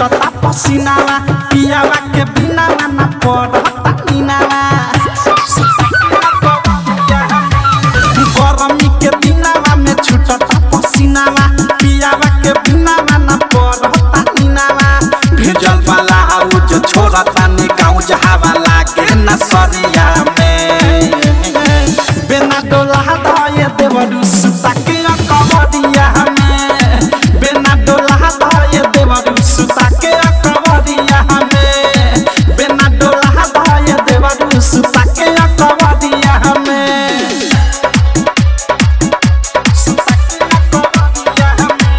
छूटता पसीनावा पियावा के बिनावा ना पड़ता नीनावा गरमी के दिनावा में छूटता पसीनावा पियावा के बिनावा ना पड़ता नीनावा भेजल वाला आउज छोड़ता नी गाँव जहावा लागे न सरिया में बिना डोला धाये देवरु सुता के कबरिया में बिना डोला धाये देवरु सुता के कबरिया में बिना डोला धाये देवरु सुता के कबरिया में सुता के कबरिया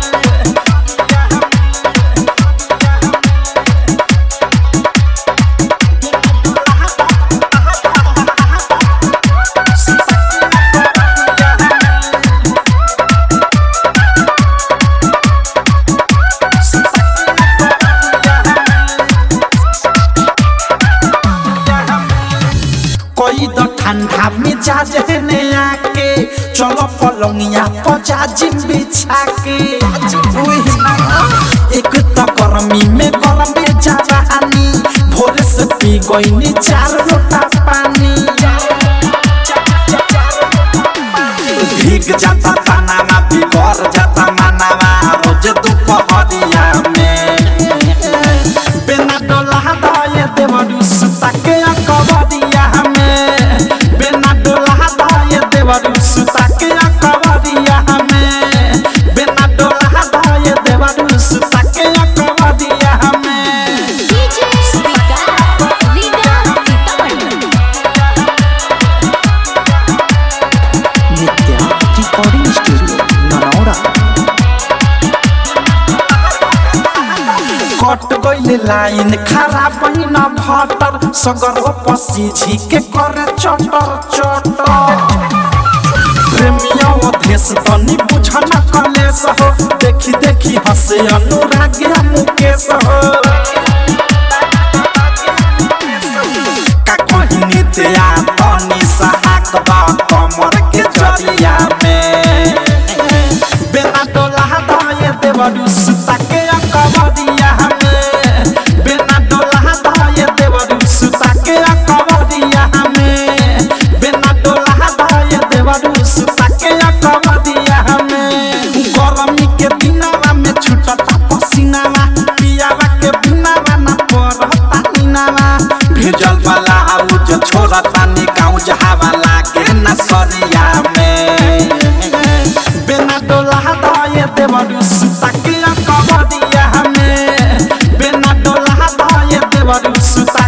कोई तो ठंडा मिजाज है ने आके चलो पलंगिया पजा जिम बिछा के उही ना, एक तो गर्मी में गर्मी जवानी भोर से पी गई चार लोटा पानी भीग जाता तनावा बिगड़ जाता मनावा रोज दोपहरिया में बिना डोला दाये देवरु सुता के कबरिया में बिना डोला दाये देवरु सुता के कबरिया में बिना डोला दाये देवरु सुता के कबरिया में DJ Vikas Riga Sitamarhi Nitya recording studio Naraura cut गइल लाइन खराब न भटर सगर पसी झिके करे चटर चटर प्रेमिया देश तनी बुझन कलेस हो देखी देखी हसे अनुराग मुकेश हो का कहिनी तेया तनी सहाक बा कमर के जरिया में बिना डोला दाये देवरु सुता के कबरिया में बिना डोला दाये देवरु सुता के कबरिया में बिना डोला दाये देवरु सुता के कबरिया में गरमी के दिनावा में छूटता पसीनावा पियावा के बिनावा ना पड़ता नीनावा भेजल वाला आउज छोड़ता नी गाँव जहावा लागे न सरिया में बिना डोला दाये देवरु सुता के कबरिया में बिना डोला दाये देवरु सुता